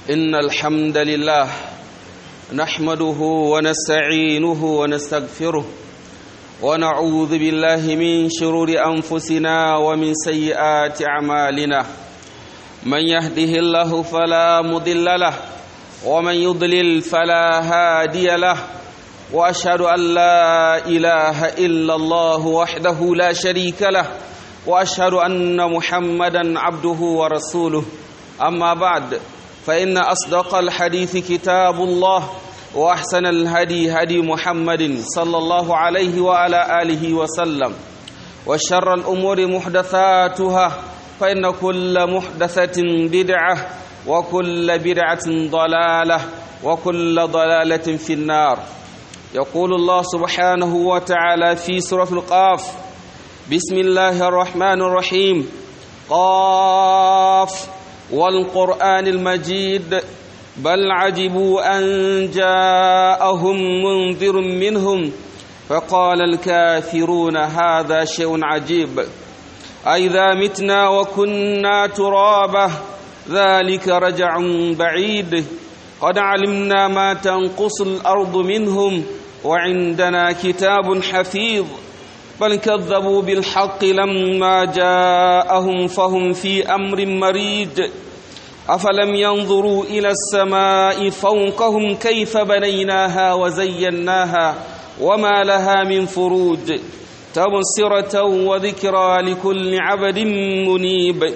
إن الحمد لله نحمده ونستعينه ونستغفره ونعوذ بالله من شرور أنفسنا ومن سيئات أعمالنا من يهده الله فلا مضل له ومن يضلل فلا هادي له واشهد ان لا اله الا الله وحده لا شريك له واشهد ان محمدا عبده ورسوله اما بعد فان اصدق الحديث كتاب الله واحسن الهدي هدي محمد صلى الله عليه وعلى اله وسلم وشر الامور محدثاتها فان كل محدثه بدعه وكل بدعه ضلاله وكل ضلاله في النار يقول الله سبحانه وتعالى في سورة القاف بسم الله الرحمن الرحيم قاف والقرآن المجيد بل عجبوا أن جاءهم منذر منهم فقال الكافرون هذا شيء عجيب أئذا متنا وكنا ترابا ذلك رجع بعيد قد علمنا ما تنقص الأرض منهم وعندنا كتاب حفيظ بل كذبوا بالحق لما جاءهم فهم في أمر مريج أفلم ينظروا إلى السماء فوقهم كيف بنيناها وزيناها وما لها من فروج تبصرة وذكرى لكل عبد منيب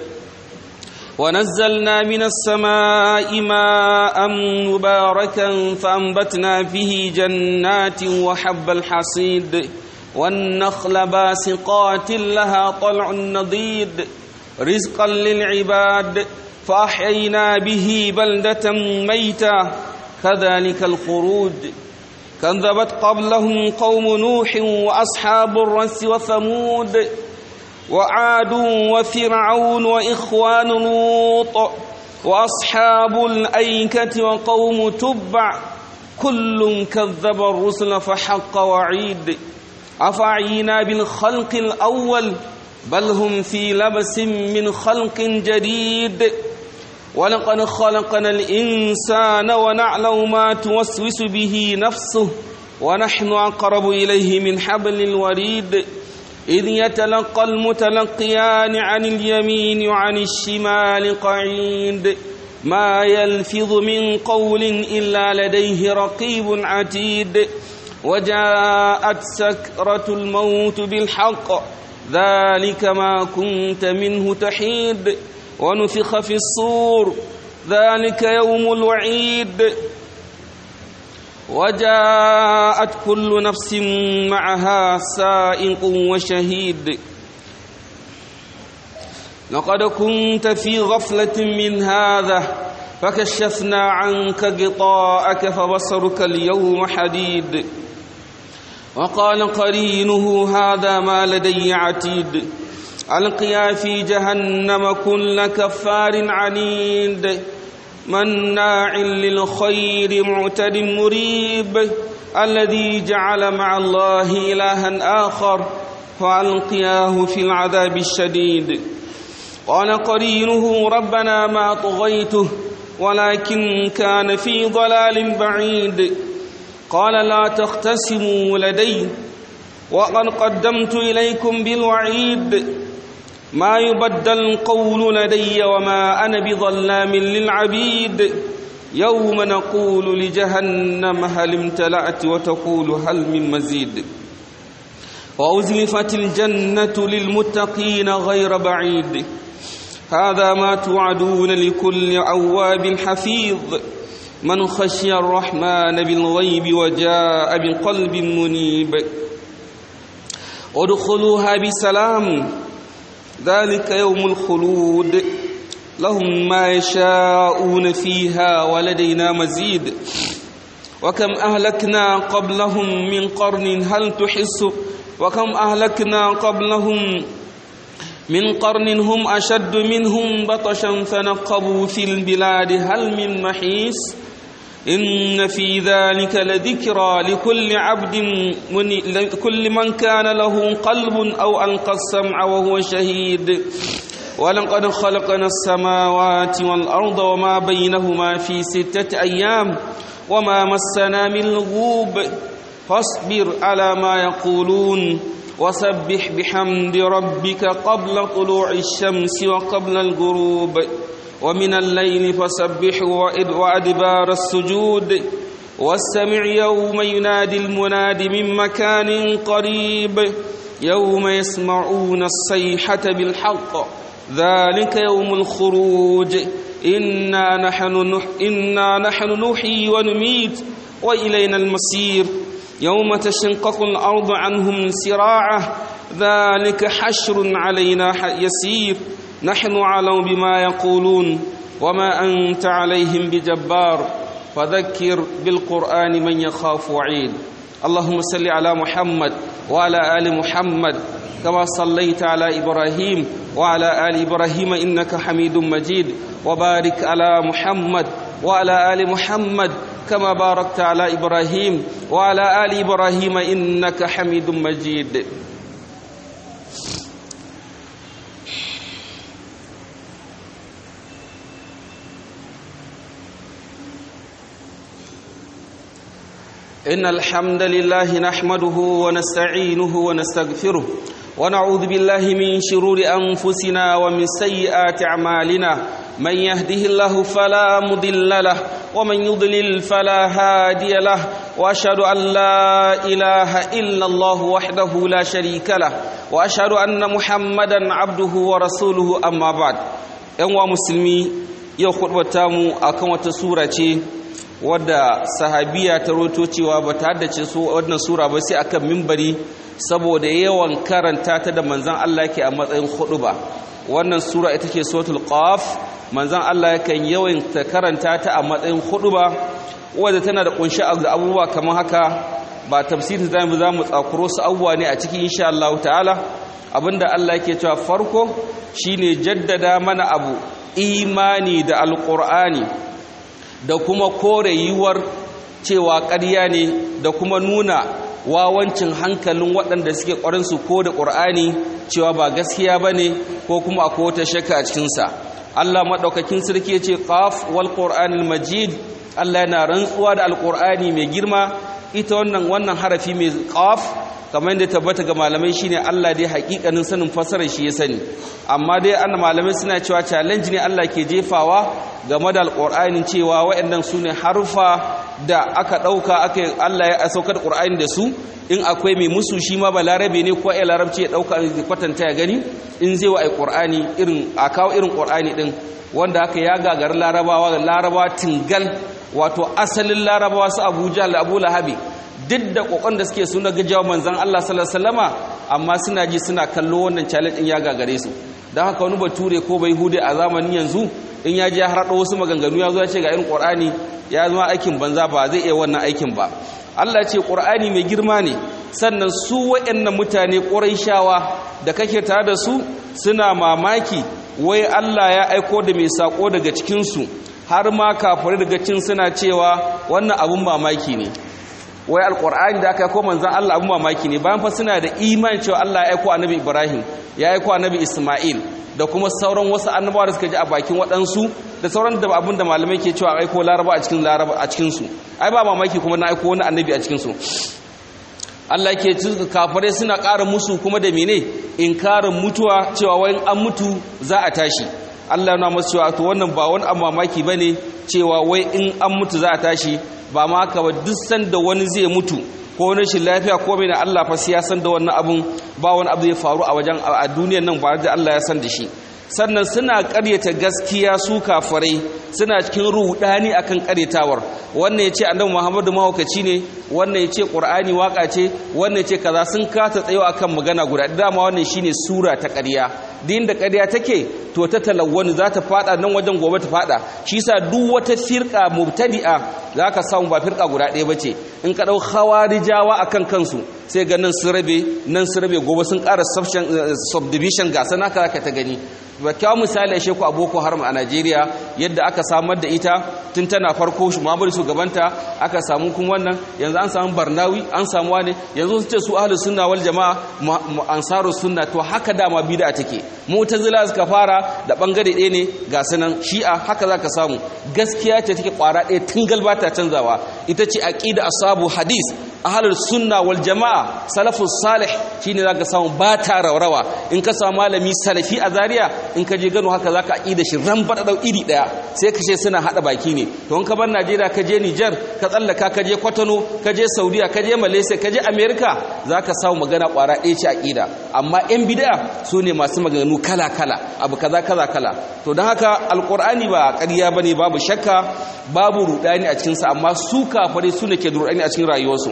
ونزلنا من السماء ماء مباركا فأنبتنا به جنات وحب الحصيد والنخل باسقات لها طلع نضيد رزقا للعباد فأحيينا به بلدة ميتا كذلك الخروج كذبت قبلهم قوم نوح وأصحاب الرس وثمود وعاد وفرعون وإخوان لوط وأصحاب الأيكة وقوم تبع كل كذب الرسل فحق وعيد أفعينا بالخلق الأول بل هم في لبس من خلق جديد ولقد خلقنا الإنسان ونعلم ما توسوس به نفسه ونحن أقرب إليه من حبل الوريد إذ يتلقى المتلقيان عن اليمين وعن الشمال قعيد ما يلفظ من قول إلا لديه رقيب عتيد وجاءت سكرة الموت بالحق ذلك ما كنت منه تحيد ونفخ في الصور ذلك يوم الوعيد وجاءت كل نفس معها سائق وشهيد لقد كنت في غفلة من هذا فكشفنا عنك غطاءك فبصرك اليوم حديد وقال قرينه هذا ما لدي عتيد ألقيا في جهنم كل كفار عنيد مناع للخير معتد مريب الذي جعل مع الله إلها آخر فألقياه في العذاب الشديد قال قرينه ربنا ما طغيته ولكن كان في ضلال بعيد قال لا تختصموا لدي وقد قدمت إليكم بالوعيد ما يبدل القول لدي وما أنا بظلام للعبيد يوم نقول لجهنم هل امتلأت وتقول هل من مزيد وأزلفت الجنة للمتقين غير بعيد هذا ما توعدون لكل عواب حفيظ من خشي الرحمن بالغيب وجاء بقلب منيب ادخلوها بسلام ذلك يوم الخلود لهم ما يشاءون فيها ولدينا مزيد وكم أهلكنا قبلهم من قرن هل تحس وكم أهلكنا قبلهم من قرن هم أشد منهم بطشا فنقبوا في البلاد هل من محيص إن في ذلك لذكرى لكل عبد من لكل من كان له قلب أو ألقى السمع وهو شهيد ولقد خلقنا السماوات والأرض وما بينهما في ستة أيام وما مسنا من لغوب فاصبر على ما يقولون وسبح بحمد ربك قبل طلوع الشمس وقبل الغروب ومن الليل فسبح وأدبار السجود واستمع يوم ينادي المناد من مكان قريب يوم يسمعون الصيحة بالحق ذلك يوم الخروج إنا نحن, نح إنا نحن نحيي ونميت وإلينا المصير يوم تشنقق الأرض عنهم سراعة ذلك حشر علينا يسير نحن علم بما يقولون وما أنت عليهم بجبار فذكر بالقرآن من يخاف وعيد اللهم صل على محمد وعلى آل محمد كما صليت على إبراهيم وعلى آل إبراهيم إنك حميد مجيد وبارك على محمد وعلى آل محمد كما باركت على إبراهيم وعلى آل إبراهيم إنك حميد مجيد إن الحمد لله نحمده ونستعينه ونستغفره ونعوذ بالله من شرور أنفسنا ومن سيئات أعمالنا من يهده الله فلا مضل له ومن يضلل فلا هادي له وأشهد أن لا إله إلا الله وحده لا شريك له وأشهد أن محمدا عبده ورسوله أما بعد ‘yan musulmi yau mu akan wata sura ce wadda sahabiya ta roto cewa ba ta haddace su wannan sura ba sai akan mimbari saboda yawan karanta ta da manzan Allah yake a matsayin hudu ba wannan sura ita ce suratul qaf manzan Allah yakan yawan ta karanta ta a matsayin hudu ba wadda tana da kunshi abubuwa kamar haka ba tafsiri zamu zamu tsakuro su abubuwa ne a cikin insha Allah ta'ala abinda Allah yake cewa farko shine jaddada mana abu imani da alqur'ani da kuma kore yiwuwar cewa ƙarya ne da kuma nuna wawancin hankalin waɗanda suke ƙwarinsu ko da ƙur'ani cewa ba gaskiya ba ne ko kuma akwai wata shakka a cikinsa allah maɗaukakin sarki ya ce ƙaf wal ƙur'anil majid allah yana rantsuwa da alƙur'ani mai girma ita wannan wannan harafi mai ƙaf kamar yadda tabbata ga malamai shine Allah dai hakikanin sanin fasarar shi ya sani amma dai an malamai suna cewa challenge ne Allah ke jefawa game da alqur'ani cewa waɗannan sune harufa da aka dauka aka Allah ya saukar qur'ani da su in akwai mai musu shi ma balarabe ne ko ai larabci ya dauka kwatanta ya gani in zai wa ai qur'ani irin a kawo irin qur'ani din wanda aka ya gagar larabawa da larabawa tingal wato asalin larabawa su Abuja da Abu Lahabi duk da kokon da suke suna gajawa manzan Allah sallallahu alaihi amma suna ji suna kallo wannan challenge din ya gagare su dan haka wani bature ko bai hude a zamanin yanzu in ya je ya harado wasu maganganu ya zo ya ce ga irin Qur'ani ya zama aikin banza ba zai iya wannan aikin ba Allah ya ce Qur'ani mai girma ne sannan su waɗannan mutane Qurayshawa da kake tare da su suna mamaki wai Allah ya aiko da mai sako daga cikin su har ma kafirai daga cin suna cewa wannan abun mamaki ne wai alkur'ani da aka yi ko manzan Allah abin mamaki ne bayan fa suna da imani cewa Allah ya aiko annabi Ibrahim ya aiko annabi Isma'il da kuma sauran wasu annabawa da suka ji a bakin waɗansu da sauran da abin da malamai ke cewa aiko laraba a cikin laraba a cikin su ai ba mamaki kuma na aiko wani annabi a cikin su Allah ke cikin kafirai suna ƙara musu kuma da mene inkarin mutuwa cewa wai an mutu za a tashi Allah na masu cewa to wannan ba wani mamaki bane cewa wai in an mutu za a tashi ba ma haka ba duk sanda wani zai mutu ko rashin lafiya ko mai da Allah fa ya san da wannan abun ba wani abu zai faru a wajen a duniyar nan ba da Allah ya san da shi sannan suna ƙaryata gaskiya su kafirai suna cikin rudani akan ƙaryatawar wannan yace annabi Muhammadu mahaukaci ne wannan yace Qur'ani waka ce wannan yace kaza sun kata tsayo akan magana guda dama wannan shine sura ta ƙarya din da ƙarya take to ta talawwani za ta fada nan wajen gobe ta fada shi yasa duk wata firqa mubtadi'a zaka samu ba firqa guda ɗaya bace in ka dau khawarijawa akan kansu sai ga nan sun rabe nan sun rabe gobe sun ƙara subdivision ga sana ka ta gani ba kyawun misali ashe ku a boko haram a najeriya yadda aka samar da ita tun tana farko muhammadu shugabanta aka samu kuma wannan yanzu an samu barnawi an samu wani yanzu sun ce su ahlus sunna wal jama'a ansaru sunna to haka dama bid'a take mu'tazila suka fara da bangare ɗaya ne ga sanan shi'a haka zaka samu gaskiya ce take kwara ɗaya tingal ba ta canzawa ita ce aqida ashabu hadis ahlus sunna wal jama'a salafus salih shine zaka samu ba ta raurawa in ka samu malami salafi a zaria in ka je gano haka zaka aqida shi ran bada dau iri daya sai ka ce suna hada baki ne to in ka bar Najeriya ka je Niger ka tsallaka ka je Kwatano ka je Saudiya ka je Malaysia ka je America zaka samu magana kwara ɗaya ce aqida amma yan bid'a su ne masu maganganu kala kala abu kaza kaza kala to don haka alqur'ani ba ƙarya bane babu shakka babu rudani a cikin sa amma su kafare su ne ke da rudani a cikin rayuwarsu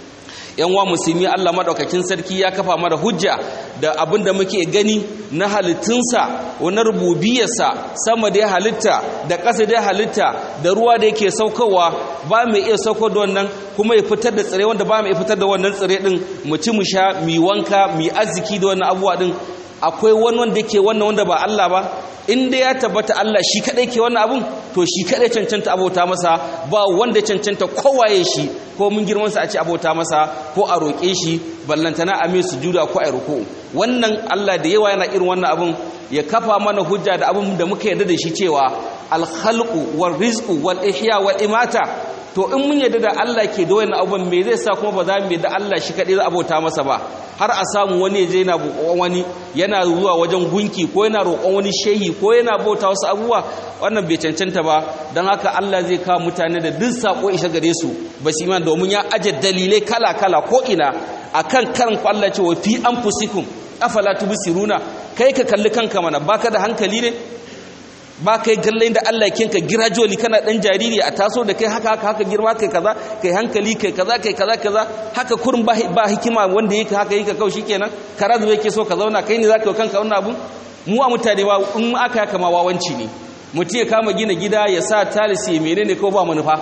yan wa musulmi Allah madaukakin sarki ya kafa mana hujja da abin da muke gani na halittunsa wani rububiyarsa sama da ya halitta da ƙasa da ya halitta da ruwa da yake saukowa ba mai iya sauko da wannan kuma ya fitar da tsire wanda ba mai fitar da wannan tsire din mu ci mu sha mu wanka mu arziki da wannan abubuwa din akwai wani wanda yake wannan wanda ba Allah ba inda ya tabbata Allah shi kadai ke wannan abun to shi kadai cancanta abota masa ba wanda cancanta kowaye shi ko mun girman sa a ce abota masa ko a roƙe shi ballantana a mai sujuda ko a ruku wannan Allah da yawa yana irin wannan abun ya kafa mana hujja da abun da muka yarda da shi cewa al-khalqu war rizqu wal ihya wal imata to in mun yarda da Allah ke da wannan abun me zai sa kuma ba za mu yarda Allah shi kadai za abota masa ba har a samu wani je yana roƙon wani yana zuwa wajen gunki ko yana roƙon wani shehi ko yana bauta wasu abubuwa wannan bai cancanta ba don haka Allah zai kawo mutane da duk sako isha gare su ba su iman domin ya aje dalilai kala kala ko ina akan karin ku Allah ce wa fi anfusikum afala tubsiruna kai ka kalli kanka mana baka da hankali ne ba kai gallain da Allah ya kinka girajoli kana dan jariri a taso da kai haka haka haka girma kai kaza kai hankali kai kaza kai kaza kaza haka kurin ba ba hikima wanda yake haka yake kawai shikenan karazu yake so ka zauna kai ne zaka yi kanka wannan abu mu a mutane ba in aka yaka ma wawanci ne mutum ya kama gina gida ya sa talisi menene ko ba manufa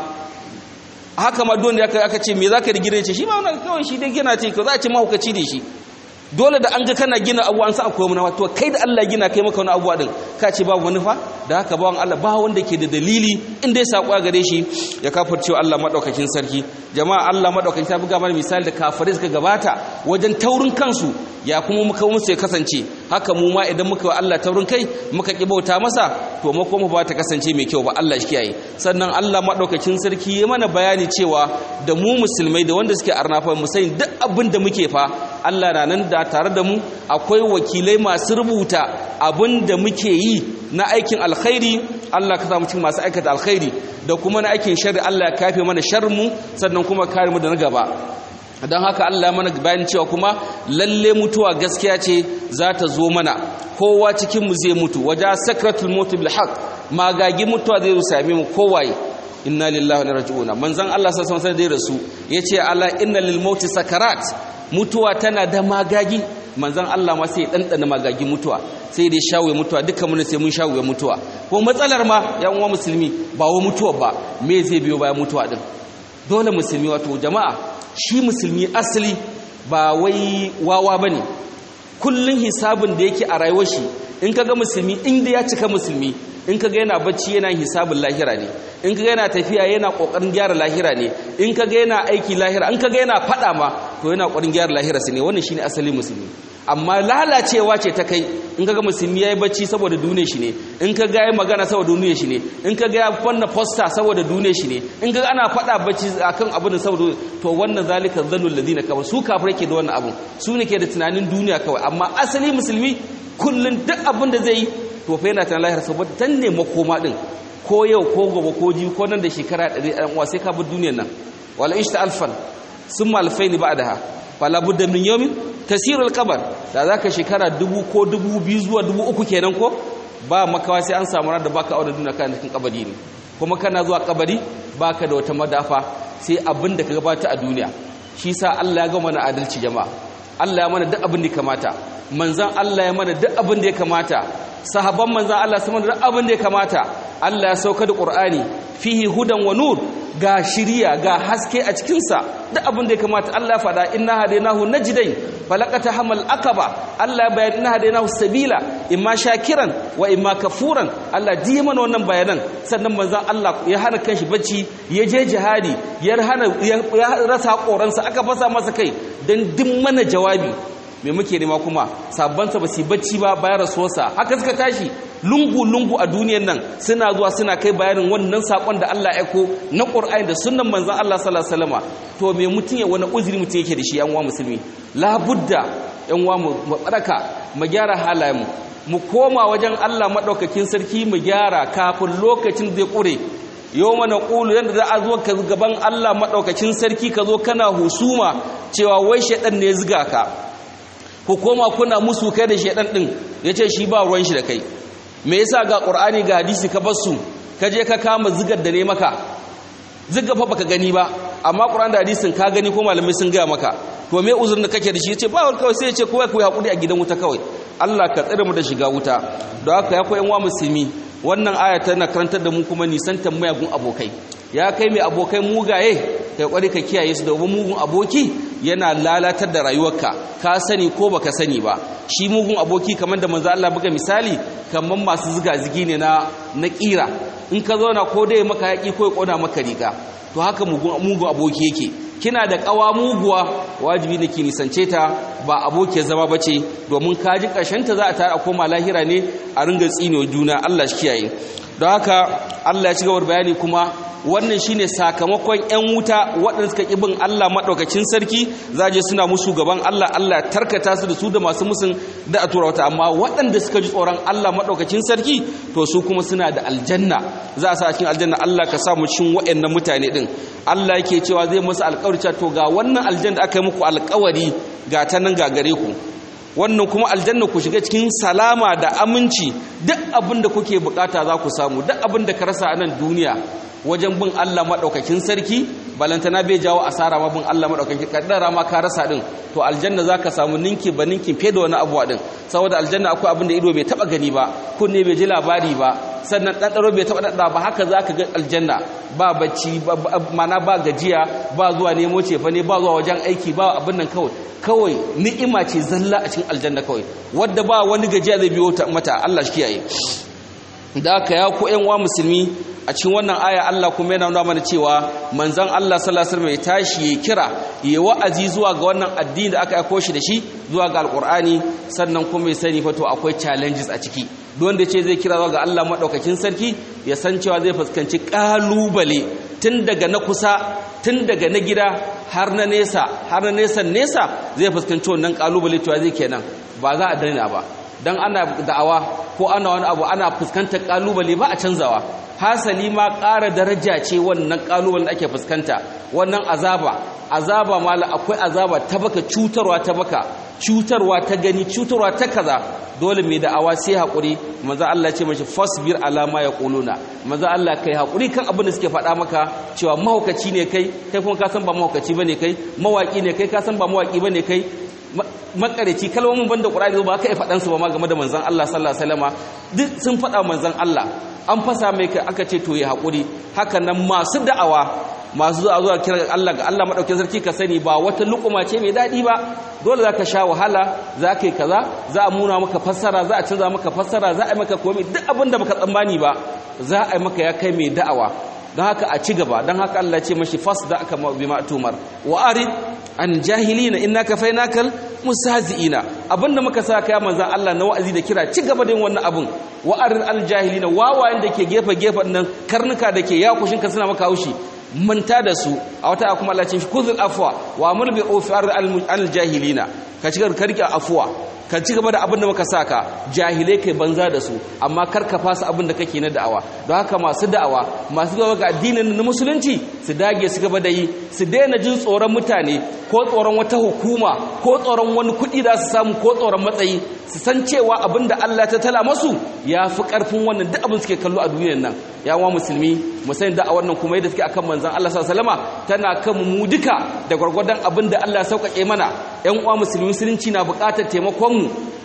haka ma don da aka ce me zaka da gidan ce shi ba wannan kawai shi dai gina ce ko za a ce mahaukaci ne shi dole da an ga kana gina abu an sa akwai manufa to kai da Allah gina kai maka wani abuwa din ka ce babu manufa da haka bawan Allah ba wanda ke da dalili in dai sako gare shi ya kafircewa Allah madaukakin sarki jama'a Allah madaukakin ta buga mana misali da kafirai suka gabata wajen taurin kansu ya kuma muka musu ya kasance haka mu ma idan muka wa Allah taurin kai muka ki bauta masa to mu kuma ba ta kasance mai kyau ba Allah shi kiyaye sannan Allah madaukakin sarki ya mana bayani cewa da mu musulmai da wanda suke arnafa mu sani duk abin da muke fa Allah na nan da tare da mu akwai wakilai masu rubuta abin da muke yi na aikin alkhairi Allah ka samu cikin masu aikata alkhairi da kuma na aikin sharri Allah ya kafe mana sharmu sannan kuma kare mu da na gaba don haka Allah ya mana bayan cewa kuma lalle mutuwa gaskiya ce za ta zo mana kowa cikin mu zai mutu waja sakratul maut bil haqq magagi mutuwa zai same mu kowaye inna lillahi wa inna raji'un manzon Allah sallallahu alaihi wasallam da rasu yace ala inna lil maut sakarat mutuwa tana da magagi manzon Allah ma sai dandana magagi mutuwa sai dai shawo mutuwa dukkan mun sai mun shawo mutuwa ko matsalar ma yan uwa musulmi ba wa mutuwa ba me zai biyo bayan mutuwa din dole musulmi wato jama'a shi musulmi asali ba wai wawa bane kullun hisabin da yake a rayuwar shi in kaga musulmi inda ya cika musulmi in kaga yana bacci yana hisabin lahira ne in kaga yana tafiya yana kokarin gyara lahira ne in kaga yana aiki lahira in kaga yana fada ma to yana kokarin gyara lahira ne wannan shine asalin musulmi amma lalacewa ce ta kai in kaga musulmi yayi bacci saboda duniya shi ne in kaga yayi magana saboda duniya shi ne in kaga ya fanna poster saboda duniya shi ne in kaga ana fada bacci akan abin saboda to wannan zalika zannul ladina kawai su kafirai ke da wannan abun su ne ke da tunanin duniya kawai amma asali musulmi kullun duk abin da zai yi to fa yana tunanin lahira saboda tan ne makoma din ko yau ko gobe ko ji ko nan da shekara 100 ɗan uwa sai ka bar duniyar nan wala ishta alfan summa alfaini ba'daha fala budda min yawmin tasirul qabar da zaka shekara dubu ko dubu biyu zuwa dubu uku kenan ko ba makawa sai an samu ran da baka aure duniya kana cikin kabari ne kuma kana zuwa kabari baka da wata madafa sai abin da ka gabata a duniya shi sa Allah ya ga mana adalci jama'a Allah ya mana duk abin da ya kamata manzan Allah ya mana duk abin da ya kamata sahabban manzan Allah su mana duk abin da ya kamata Allah ya sauka da Qur'ani fihi hudan wa nur ga shiriya ga haske a cikinsa duk abin da ya kamata Allah faɗa inna hadainahu najdain falaqata hamal aqaba Allah ya bayyana inna hadainahu sabila imma shakiran wa imma kafuran Allah ji mana wannan bayanan sannan manzon Allah ya hana kanshi bacci ya je jihadi ya hana ya rasa koransa aka fasa masa kai dan duk mana jawabi me muke nema kuma sabbansa ba su bacci ba bayan rasuwarsa haka suka tashi lungu-lungu a duniyan nan suna zuwa suna kai bayanin wannan sakon da Allah ya ko na Qur'ani da sunnan manzon Allah sallallahu alaihi wasallam to me mutun ya wani uzuri mutun yake da shi yan uwa musulmi labudda yan uwa mu baraka mu gyara halayen mu koma wajen Allah madaukakin sarki mu gyara kafin lokacin zai kure yau mana ƙulu yadda za a zo ka gaban Allah maɗaukacin sarki ka zo kana husuma cewa wai shaɗan ne ziga ka ku koma kuna musu kai da shaidan din yace shi ba ruwan shi da kai me yasa ga qur'ani ga hadisi ka bar su ka je ka kama zigar da ne maka zigar fa baka gani ba amma qur'ani da hadisin ka gani ko malamai sun ga maka to me uzurin da kake da shi yace ba kawai sai yace kowa ku hakuri a gidan wuta kawai Allah ka tsare mu da shiga wuta don haka ya koyan wa musulmi wannan aya tana karantar da mu kuma nisantar mayagun abokai ya kai mai abokai mugaye kai kwari ka kiyaye su domin mugun aboki yana lalatar da rayuwarka ka sani ko baka sani ba shi mugun aboki kamar da manzo Allah buga misali kamar masu ziga zigi ne na na kira in ka zauna ko dai maka yaki ko ya kona maka riga to haka mugun mugun aboki yake kina da kawa muguwa wajibi ne ki nisance ta ba abokiyar zama bace domin kaji karshen ta za a tare a koma lahira ne a ringa tsinewa juna Allah shi kiyaye don haka Allah ya ci gaba bayani kuma wannan shine sakamakon ƴan wuta waɗanda suka ƙi bin Allah maɗaukacin sarki zaje suna musu gaban Allah Allah tarkata su da su da masu musun da a tura wata amma waɗanda suka ji tsoron Allah maɗaukacin sarki to su kuma suna da aljanna za a sa cikin aljanna Allah ka samu cikin waɗannan mutane din Allah yake cewa zai musu alƙawari to ga wannan aljanna da aka yi muku alƙawari ga ta nan ga gare ku wannan kuma aljanna ku shiga cikin salama da aminci duk abin da kuke bukata za ku samu duk abin da ka rasa a nan duniya wajen bin Allah maɗaukakin sarki balantana bai jawo asara ma bin Allah maɗaukakin kaddara ma ka rasa din to aljanna zaka samu ninki ba ninkin fiye da wani abuwa din saboda aljanna akwai abin da ido bai taba gani ba kunne bai ji labari ba sannan ɗanɗaro bai taba ɗaɗa ba haka zaka ga aljanna ba bacci mana ba gajiya ba zuwa nemo cefa ne ba zuwa wajen aiki ba abin nan kawai kawai ni'ima ce zalla a cikin aljanna kawai wadda ba wani gajiya zai biyo mata Allah shi kiyaye da aka ya ku ƴan wa musulmi a cikin wannan aya Allah kuma yana nuna mana cewa manzon Allah sallallahu alaihi wasallam ya tashi ya kira ya wa'azi zuwa ga wannan addini da aka aiko shi da shi zuwa ga alqur'ani sannan kuma ya sani fa to akwai challenges a ciki duk wanda ce zai kira zuwa ga Allah madaukakin sarki ya san cewa zai fuskanci kalubale tun daga na kusa tun daga na gida har na nesa har na nesa nesa zai fuskanci wannan kalubale cewa zai kenan ba za a daina ba dan ana da'awa ko ana wani abu ana fuskantar kalubale ba a canzawa hasali ma ƙara daraja ce wannan kalubalen da ake fuskanta wannan azaba azaba mala akwai azaba ta baka cutarwa ta baka cutarwa ta gani cutarwa ta kaza dole mai da'awa sai haƙuri maza Allah ce mashi fasbir alama ya ƙuluna maza Allah kai haƙuri kan abin da suke faɗa maka cewa mahaukaci ne kai kai kuma ka san ba mahaukaci ba ne kai mawaƙi ne kai ka san ba mawaƙi ba ne kai makareci kalmomin banda qur'ani ba ka faɗan su ba ma game da manzon Allah sallallahu alaihi wasallama duk sun faɗa manzon Allah an fasa mai kai aka ce to ya hakuri haka nan masu da'awa masu zuwa zuwa kira Allah ga Allah madaukakin sarki ka sani ba wata lukuma ce mai dadi ba dole zaka sha wahala zaka yi kaza za a muna maka fassara za a canza maka fassara za a yi maka komai duk abin da baka tsammani ba za a yi maka ya kai mai da'awa don haka a ci gaba don haka Allah ce mashi fas da aka bi ma'tumar wa arid an jahilina innaka fainakal mustahzi'ina abinda muka sa kai manzon Allah na wa'azi da kira ci gaba da yin wannan abun wa arid al jahilina wawayen da ke gefe gefen nan karnuka da ke yakushin ka suna maka haushi manta da su a wata kuma Allah ce kuzul afwa wa amul bi ufar al jahilina ka ci gaba karki afwa ka ci gaba da abin da muka saka jahilai kai banza da su amma kar ka fasa abin da kake na da'awa don haka masu da'awa masu gaba ga addinin na musulunci su dage su gaba da yi su daina jin tsoron mutane ko tsoron wata hukuma ko tsoron wani kuɗi da su samu ko tsoron matsayi su san cewa abin da Allah ta tala masu ya fi ƙarfin wannan duk abin suke kallo a duniyar nan ya wa musulmi mu sani da'awar nan kuma yadda suke akan manzon Allah sallallahu alaihi wasallama tana kan mu duka da gwargwadon abin da Allah ya sauƙaƙe mana ƴan uwa musulmi musulunci na buƙatar taimakon mu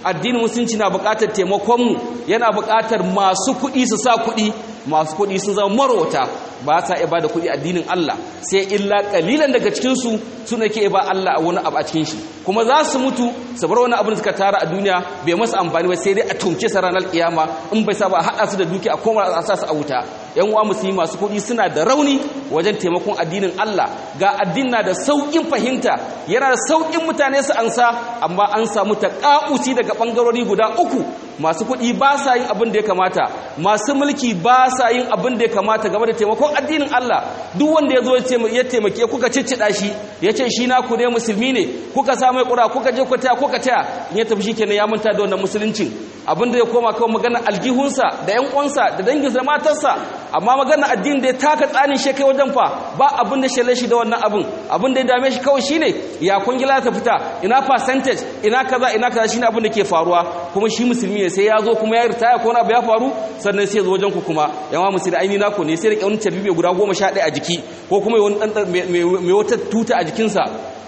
addinin musulunci na buƙatar taimakonmu yana buƙatar masu kuɗi su sa kuɗi masu kuɗi sun zama marota ba sa iya da kuɗi addinin Allah sai illa kalilan daga cikinsu su ne ke ba Allah wani abu a cikin shi kuma za su mutu su bar wani abu da suka tara a duniya bai masa amfani ba sai dai a tumce sa ranar kiyama in bai sa ba a haɗa su da duki a koma a sa su a wuta yan uwa musulmi masu kuɗi suna da rauni wajen taimakon addinin Allah ga addinin na da sauƙin fahimta yana da sauƙin mutane su ansa amma an samu taƙa'usi daga ɓangarori guda uku masu kuɗi ba sa yin abin da ya kamata masu mulki ba sa yin abin da ya kamata game da taimakon addinin Allah duk wanda ya zo ya taimake kuka ciccida shi ya ce shi na ku ne musulmi ne kuka sa mai ƙura kuka je ku taya kuka taya in ya tafi shi kenan ya manta da wannan musuluncin abin da ya koma kawai magana aljihunsa da yan uwansa da danginsa da matarsa amma magana addinin da ya taka tsanin shi kai wajen fa ba abin da shalle shi da wannan abin abin da ya dame shi kawai shine ya kungila ta fita ina percentage ina kaza ina kaza shine abin da ke faruwa kuma shi musulmi ne sai ya zo kuma ya ritaya ko na abu ya faru sannan sai ya zo wajen ku kuma yawa musulmi aini nako ne sai rike wani tarbiyyar guda goma sha ɗaya a jiki ko kuma wani ɗan mai wata tuta a jikinsa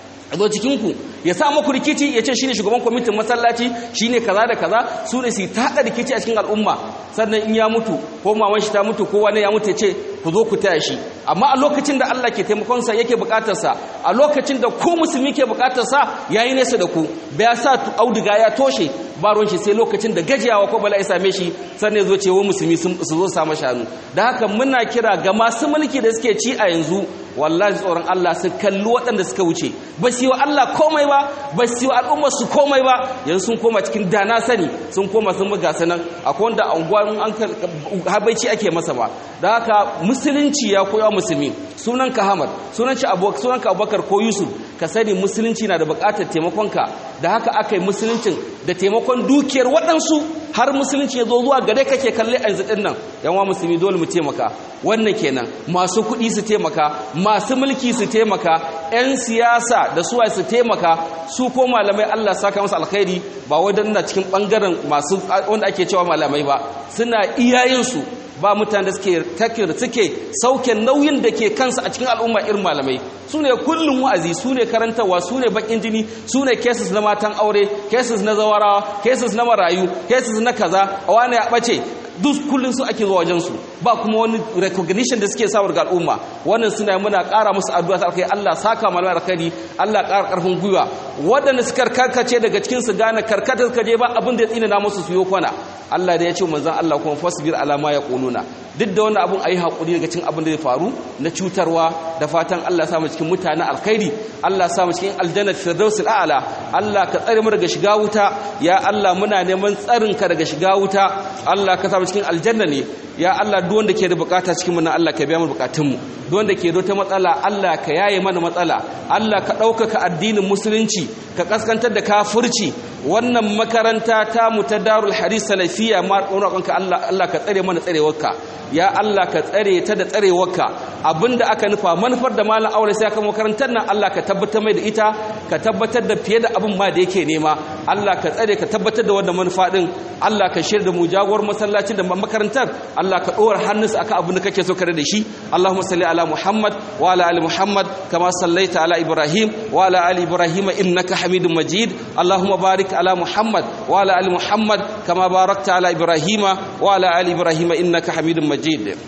a zo cikinku ya sa maku rikici ya ce shine shugaban kwamitin masallaci shine kaza da kaza su ne su ta haɗa rikici a cikin al'umma sannan in ya mutu ko maman shi ta mutu ko wani ya mutu ya ce ku zo ku taya shi amma a lokacin da Allah ke taimakonsa yake bukatarsa a lokacin da ku musulmi ke bukatarsa yayi nesa da ku bai sa auduga ya toshe ba ruwan shi sai lokacin da gajiyawa ko bala ya same shi sannan zo ce wa musulmi su zo samu shanu da haka muna kira ga masu mulki da suke ci a yanzu wallahi tsoron Allah su kalli waɗanda suka wuce ba su yi wa Allah komai ba ba su yi wa al'ummar su komai ba yanzu sun koma cikin dana sani sun koma sun buga sanan akwai wanda anguwan an habaici ake masa ba da haka musulunci ya koya musulmi sunan ka Hamad sunan shi sunan ka Abubakar ko Yusuf ka sani musulunci na da buƙatar taimakonka da haka aka yi musuluncin da taimakon dukiyar waɗansu har musulunci ya zo zuwa gare kake kalle a yanzu ɗin nan yanwa musulmi dole mu taimaka wannan kenan masu kuɗi su taimaka masu mulki su taimaka 'yan siyasa da suwa su taimaka su ko malamai Allah saka masa alkhairi ba wadannan cikin ɓangaren masu wanda ake cewa malamai ba suna iyayensu ba mutane da suke takir suke sauke nauyin da ke kansu a cikin al'umma irin malamai su ne kullum wa'azi su ne karantarwa su ne bakin jini su ne cases na matan aure cases na zawarawa cases na marayu cases na kaza a wani ya ɓace duk kullum su ake zuwa wajensu ba kuma wani recognition da suke samun ga al'umma wannan suna muna ƙara musu addu'a ta alkai Allah saka malamai alkhairi Allah ƙara ƙarfin gwiwa waɗanda suka karkace daga cikin su gane karkata suka je ba abin da ya tsina na musu su yi kwana Allah da ya ce manzon Allah kuma fasbir ala ma yaquluna duk da wannan abun ayi hakuri daga cikin abin da zai faru na cutarwa da fatan Allah ya samu cikin mutanen alkhairi Allah ya samu cikin aljanna firdausul a'la Allah ka tsare mu daga shiga wuta ya Allah muna neman tsarin ka daga shiga wuta Allah ka samu cikin aljanna ne ya Allah duk wanda ke da bukata cikin mu na Allah ka biya mu bukatunmu duk wanda ke da wata matsala Allah ka yaye mana matsala Allah ka ɗaukaka addinin musulunci ka kaskantar da kafirci wannan makaranta ta mu ta darul hadis salafiya ma roƙonka Allah Allah ka tsare mana tsarewarka ya Allah ka tsare ta da tsarewarka abinda aka nufa manufar da malam aure sai aka makarantar nan Allah ka tabbatar mai da ita ka tabbatar da fiye da abin ma da yake nema Allah ka tsare ka tabbatar da wannan manufa din Allah ka shirya da mu jagorar masallaci da makarantar Allah ka dora hannunsa akan abin da kake so kare da shi Allahumma salli ala Muhammad wa ala ali Muhammad kama sallaita ala Ibrahim wa ala ali Ibrahim innaka Hamidum Majid Allahumma barik ala Muhammad wa ala ali Muhammad kama barakta ala Ibrahim wa ala ali Ibrahim innaka Hamidum Majid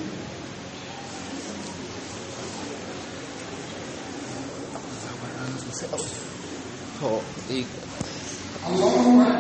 اللهم